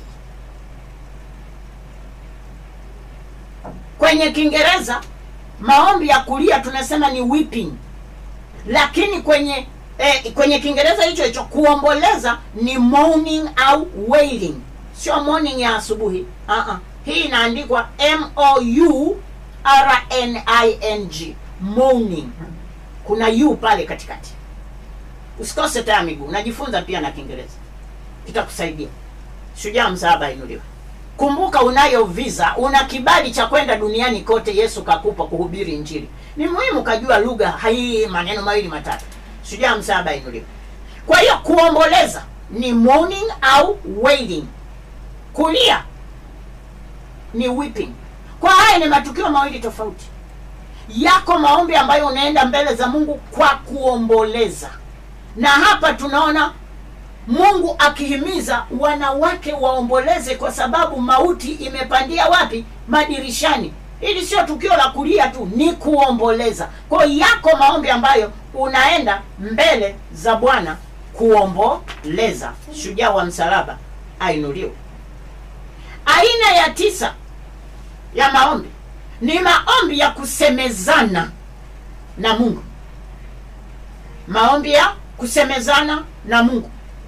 kwenye kiingereza maombi ya kulia tunasema ni weeping lakini kwenye eh, kwenye kiingereza hicho hicho kuomboleza ni mourning au wailing sio morning ya asubuhi uh-uh. hii inaandikwa m o u r n i n g mourning kuna u pale katikati usikose taa miguu unajifunza pia na kiingereza kitakusaidia shujaa msaaba inuliwa kumbuka unayo visa una kibali cha kwenda duniani kote yesu kakupa kuhubiri injili ni muhimu kajua lugha hii maneno mawili matatu shujaa msaaba inuliwa kwa hiyo kuomboleza ni mourning au wailing kulia ni weeping kwa haya ni matukio mawili tofauti yako maombi ambayo unaenda mbele za mungu kwa kuomboleza na hapa tunaona mungu akihimiza wanawake waomboleze kwa sababu mauti imepandia wapi madirishani hili sio tukio la kulia tu ni kuomboleza kwa hiyo yako maombi ambayo unaenda mbele za bwana kuomboleza shujaa wa msalaba ainuliwe aina ya tisa ya maombi ni maombi ya kusemezana na mungu maombi ya kusemezana na mungu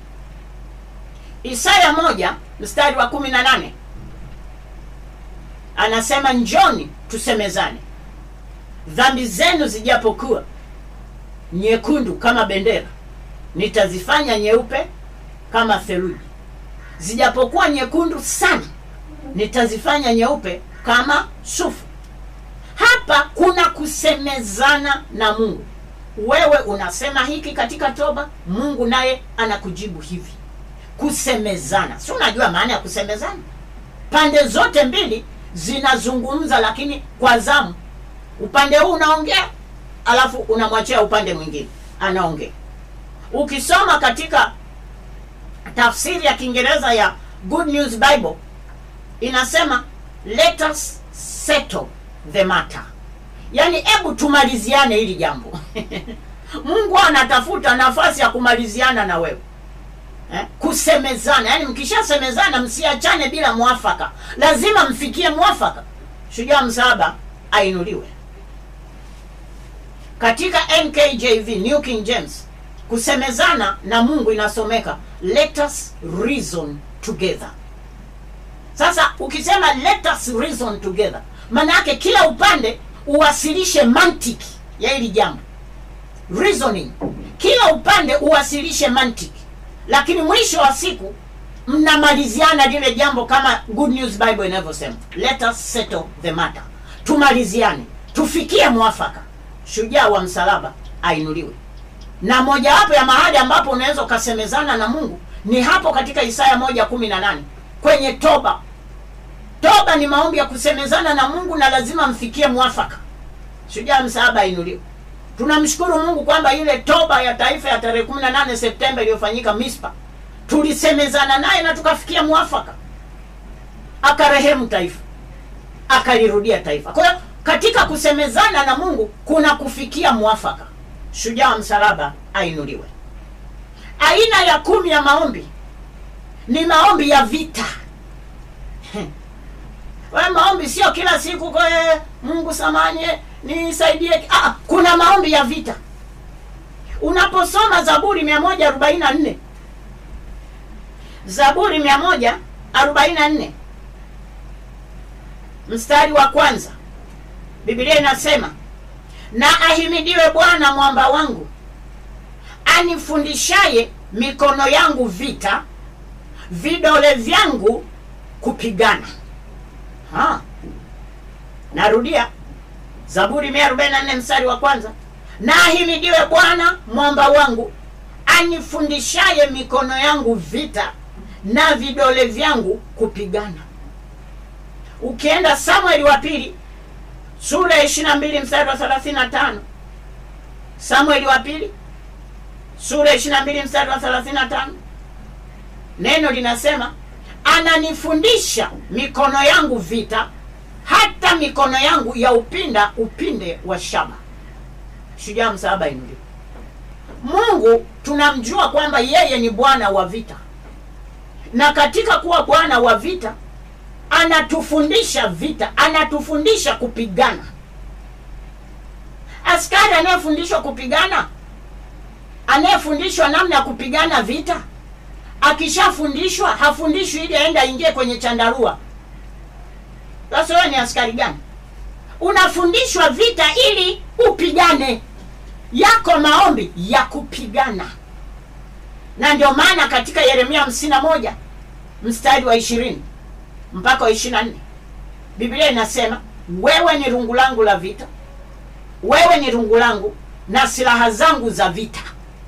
isaya moja mstari wa kumi na nane anasema njoni tusemezane dhambi zenu zijapokuwa nyekundu kama bendera nitazifanya nyeupe kama theluji zijapokuwa nyekundu sana nitazifanya nyeupe kama sufu hapa kuna kusemezana na mungu wewe unasema hiki katika toba mungu naye anakujibu hivi kusemezana si unajua maana ya kusemezana pande zote mbili zinazungumza lakini kwa zamu upande huu unaongea alafu unamwachia upande mwingine anaongea ukisoma katika tafsiri ya kiingereza ya good news bible inasema let us settle the matter yaani hebu tumaliziane hili jambo mungu anatafuta nafasi ya kumaliziana na wewe eh? kusemezana yaani mkishasemezana msiachane bila mwafaka lazima mfikie mwafaka shujaa msaba ainuliwe katika nkjv new king james kusemezana na mungu inasomeka let us reason together sasa ukisema let us reason together maana yake kila upande uwasilishe mantiki ya hili jambo reasoning kila upande uwasilishe mantiki lakini mwisho wa siku mnamaliziana lile jambo kama good news bible inavyosema let us settle the matter tumaliziane tufikie mwafaka shujaa wa msalaba ainuliwe na mojawapo ya mahali ambapo unaweza ukasemezana na mungu ni hapo katika isaya moja kumi na nane kwenye toba toba ni maombi ya kusemezana na mungu na lazima mfikie mwafaka shujaa msaaba ainuliwe tunamshukuru mungu kwamba ile toba ya taifa ya tarehe 18 septemba iliyofanyika mispa tulisemezana naye na tukafikia mwafaka, akarehemu taifa, akalirudia taifa. Kwa hiyo katika kusemezana na Mungu kuna kufikia mwafaka. Shujaa wa msalaba ainuliwe. Aina ya kumi ya maombi ni maombi ya vita. We, maombi sio kila siku kwa eh, Mungu samanye nisaidie. Ah, kuna maombi ya vita. Unaposoma Zaburi 144 Zaburi 144 mstari wa kwanza, Biblia inasema na ahimidiwe Bwana mwamba wangu, anifundishaye mikono yangu vita, vidole vyangu kupigana. Ha. Narudia, Zaburi 144 mstari wa kwanza, na ahimidiwe Bwana mwamba wangu, anifundishaye mikono yangu vita na vidole vyangu kupigana. Ukienda Samueli wa pili sura ya 22 mstari wa 35, Samueli wa pili sura ya 22 mstari wa 35, neno linasema ananifundisha mikono yangu vita, hata mikono yangu ya upinda upinde wa shaba. Shujaa msalaba inuliwe. Mungu tunamjua kwamba yeye ni Bwana wa vita, na katika kuwa Bwana wa vita anatufundisha vita, anatufundisha kupigana. Askari anayefundishwa kupigana, anayefundishwa namna ya kupigana vita, akishafundishwa hafundishwi ili aende aingie kwenye chandarua. Sasa wewe ni askari gani? Unafundishwa vita ili upigane. Yako maombi ya kupigana, na ndio maana katika Yeremia hamsini na moja mstari wa ishirini mpaka wa ishirini na nne Biblia inasema wewe ni rungu langu la vita, wewe ni rungu langu na silaha zangu za vita,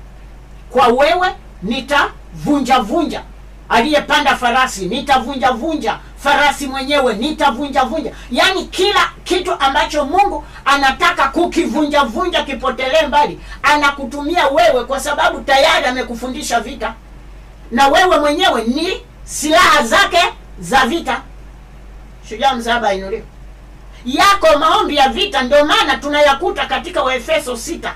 kwa wewe nitavunja vunja aliyepanda farasi, nitavunja vunja farasi mwenyewe, nitavunja vunja. Yaani kila kitu ambacho Mungu anataka kukivunja vunja kipotelee mbali, anakutumia wewe, kwa sababu tayari amekufundisha vita, na wewe mwenyewe ni silaha zake za vita. Shujaa msalaba ainuliwe. Yako maombi ya vita, ndio maana tunayakuta katika Waefeso sita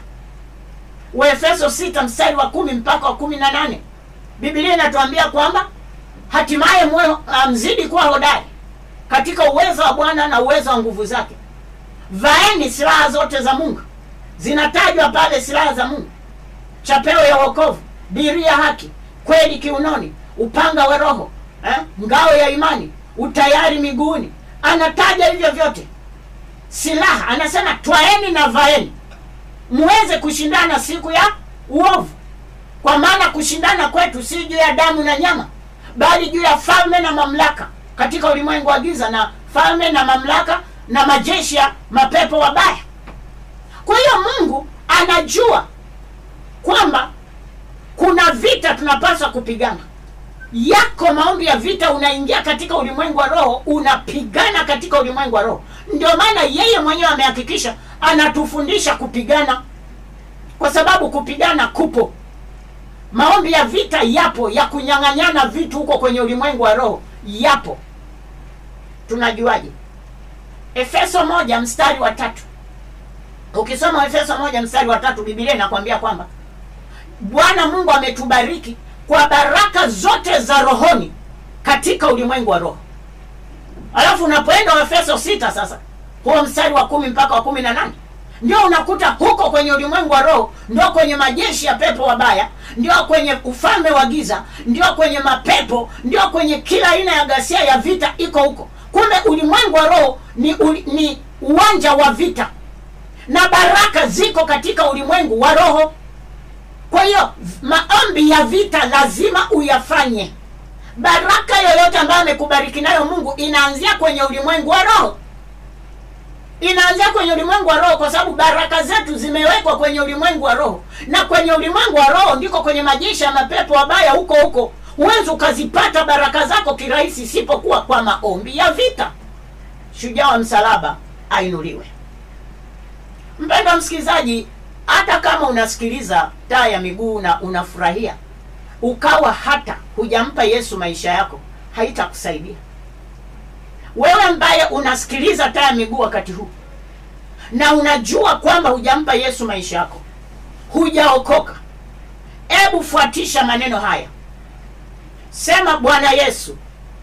Waefeso sita mstari wa kumi mpaka wa kumi na nane Biblia inatuambia kwamba hatimaye mwe mzidi kuwa hodari katika uwezo wa Bwana na uwezo wa nguvu zake. Vaeni silaha zote za Mungu, zinatajwa pale silaha za Mungu: chapeo ya wokovu, dirii ya haki, kweli kiunoni, upanga wa Roho eh, ngao ya imani, utayari miguuni. Anataja hivyo vyote silaha, anasema twaeni na vaeni muweze kushindana siku ya uovu, kwa maana kushindana kwetu si juu ya damu na nyama, bali juu ya falme na mamlaka katika ulimwengu wa giza, na falme na mamlaka na majeshi ya mapepo wabaya. Kwa hiyo Mungu anajua kwamba kuna vita tunapaswa kupigana. Yako maombi ya vita, unaingia katika ulimwengu wa roho, unapigana katika ulimwengu wa roho. Ndio maana yeye mwenyewe amehakikisha anatufundisha kupigana, kwa sababu kupigana kupo. Maombi ya vita yapo, ya kunyang'anyana vitu huko kwenye ulimwengu wa roho yapo. Tunajuaje? Efeso moja mstari wa tatu. Ukisoma Efeso moja mstari wa tatu, Biblia inakwambia kwamba Bwana Mungu ametubariki kwa baraka zote za rohoni katika ulimwengu wa roho. Alafu unapoenda Efeso sita sasa huo mstari wa kumi mpaka wa kumi na nane ndio unakuta huko kwenye ulimwengu wa roho, ndio kwenye majeshi ya pepo wabaya, ndio kwenye ufalme wa giza, ndio kwenye mapepo, ndio kwenye kila aina ya ghasia ya vita iko huko. Kumbe ulimwengu wa roho ni, uli, ni uwanja wa vita na baraka ziko katika ulimwengu wa roho. Kwa hiyo maombi ya vita lazima uyafanye. Baraka yoyote ambayo amekubariki nayo Mungu inaanzia kwenye ulimwengu wa roho inaanzia kwenye ulimwengu wa roho, kwa sababu baraka zetu zimewekwa kwenye ulimwengu wa roho, na kwenye ulimwengu wa roho ndiko kwenye majeshi ya mapepo wabaya huko huko. Huwezi ukazipata baraka zako kirahisi isipokuwa kwa maombi ya vita. Shujaa wa msalaba ainuliwe. Mpendwa msikilizaji, hata kama unasikiliza taa ya miguu na unafurahia, ukawa hata hujampa Yesu maisha yako, haitakusaidia wewe ambaye unasikiliza taa ya miguu wakati huu na unajua kwamba hujampa Yesu maisha yako, hujaokoka. Hebu fuatisha maneno haya, sema: Bwana Yesu,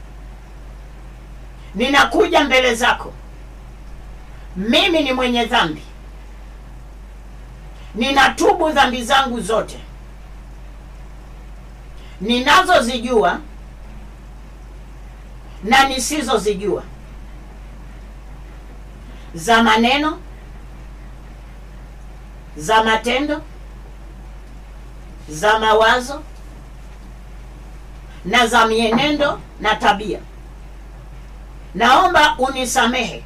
ninakuja mbele zako, mimi ni mwenye dhambi, ninatubu dhambi zangu zote ninazozijua na nisizozijua, za maneno, za matendo, za mawazo na za mienendo na tabia. Naomba unisamehe.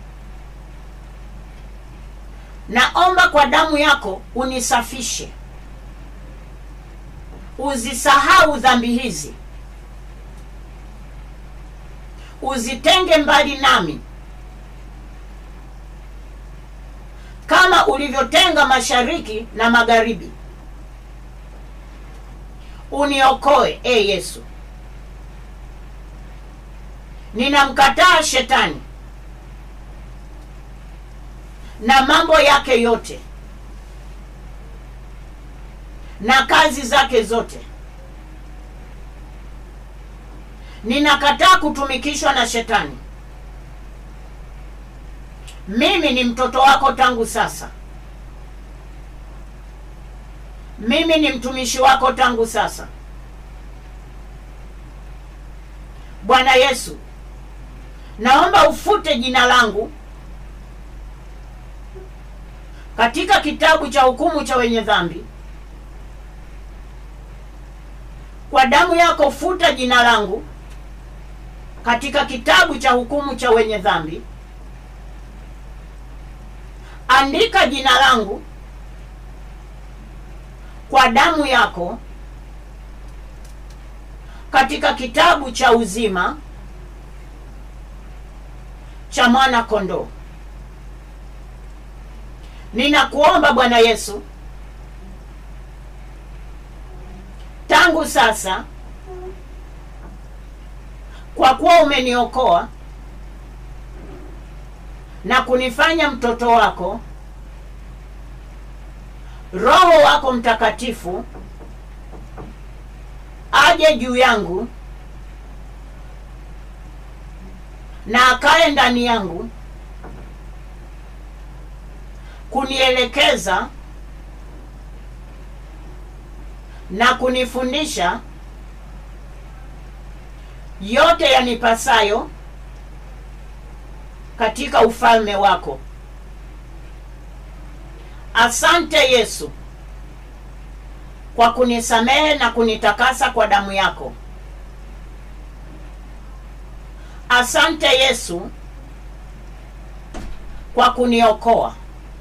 Naomba kwa damu yako unisafishe, uzisahau dhambi hizi, uzitenge mbali nami, kama ulivyotenga mashariki na magharibi. Uniokoe e Yesu. Ninamkataa shetani na mambo yake yote na kazi zake zote. Ninakataa kutumikishwa na shetani. Mimi ni mtoto wako tangu sasa. Mimi ni mtumishi wako tangu sasa. Bwana Yesu, naomba ufute jina langu katika kitabu cha hukumu cha wenye dhambi. Kwa damu yako futa jina langu katika kitabu cha hukumu cha wenye dhambi. Andika jina langu kwa damu yako katika kitabu cha uzima cha mwana kondoo. Ninakuomba Bwana Yesu, tangu sasa, kwa kuwa umeniokoa na kunifanya mtoto wako, Roho wako Mtakatifu aje juu yangu na akae ndani yangu kunielekeza na kunifundisha yote yanipasayo katika ufalme wako. Asante Yesu kwa kunisamehe na kunitakasa kwa damu yako. Asante Yesu kwa kuniokoa.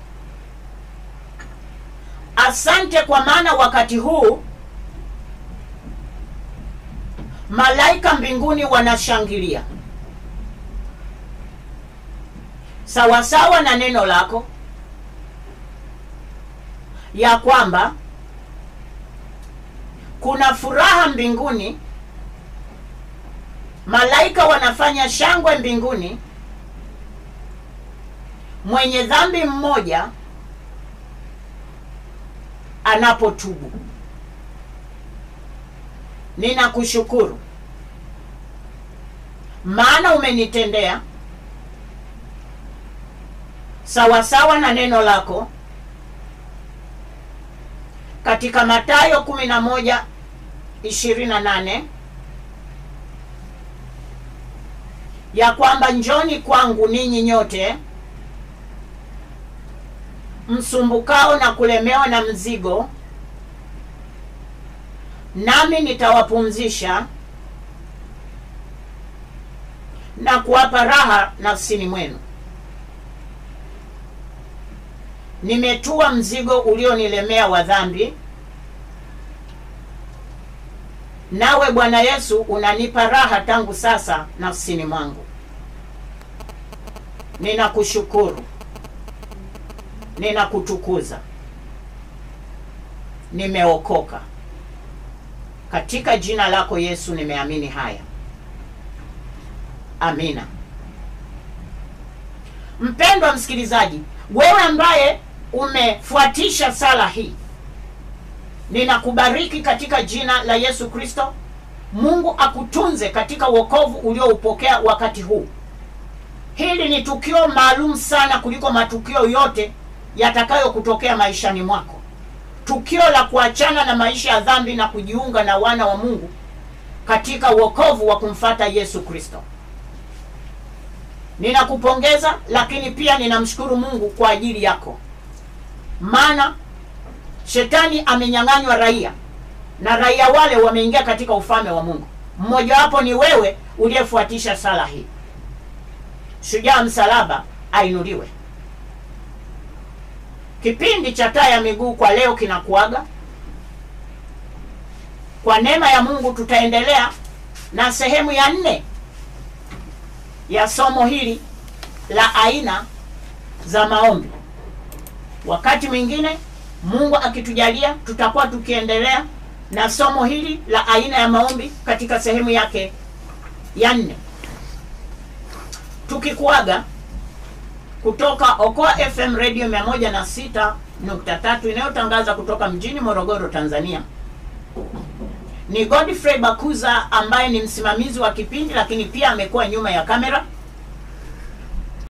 Asante kwa maana wakati huu malaika mbinguni wanashangilia sawasawa na neno lako ya kwamba kuna furaha mbinguni, malaika wanafanya shangwe mbinguni, mwenye dhambi mmoja anapotubu. Ninakushukuru maana umenitendea sawasawa na neno lako katika Mathayo kumi na moja ishirini na nane ya kwamba njoni kwangu ninyi nyote msumbukao na kulemewa na mzigo, nami nitawapumzisha na kuwapa raha nafsini mwenu. Nimetua mzigo ulionilemea wa dhambi, nawe Bwana Yesu unanipa raha tangu sasa nafsini mwangu. Ninakushukuru, ninakutukuza, nimeokoka. Katika jina lako Yesu nimeamini haya, amina. Mpendwa msikilizaji, wewe ambaye umefuatisha sala hii, ninakubariki katika jina la Yesu Kristo. Mungu akutunze katika wokovu ulioupokea wakati huu. Hili ni tukio maalum sana kuliko matukio yote yatakayokutokea maishani mwako, tukio la kuachana na maisha ya dhambi na kujiunga na wana wa Mungu katika wokovu wa kumfata Yesu Kristo. Ninakupongeza, lakini pia ninamshukuru Mungu kwa ajili yako, maana shetani amenyang'anywa raia na raia wale wameingia katika ufalme wa Mungu. Mmojawapo ni wewe uliyefuatisha sala hii. Shujaa msalaba ainuliwe. Kipindi cha taa ya miguu kwa leo kinakuaga. Kwa neema ya Mungu tutaendelea na sehemu ya nne ya somo hili la aina za maombi. Wakati mwingine Mungu akitujalia, tutakuwa tukiendelea na somo hili la aina ya maombi katika sehemu yake ya nne, tukikuaga kutoka Okoa FM Radio 106.3 inayotangaza kutoka mjini Morogoro, Tanzania. Ni Godfrey Bakuza ambaye ni msimamizi wa kipindi, lakini pia amekuwa nyuma ya kamera.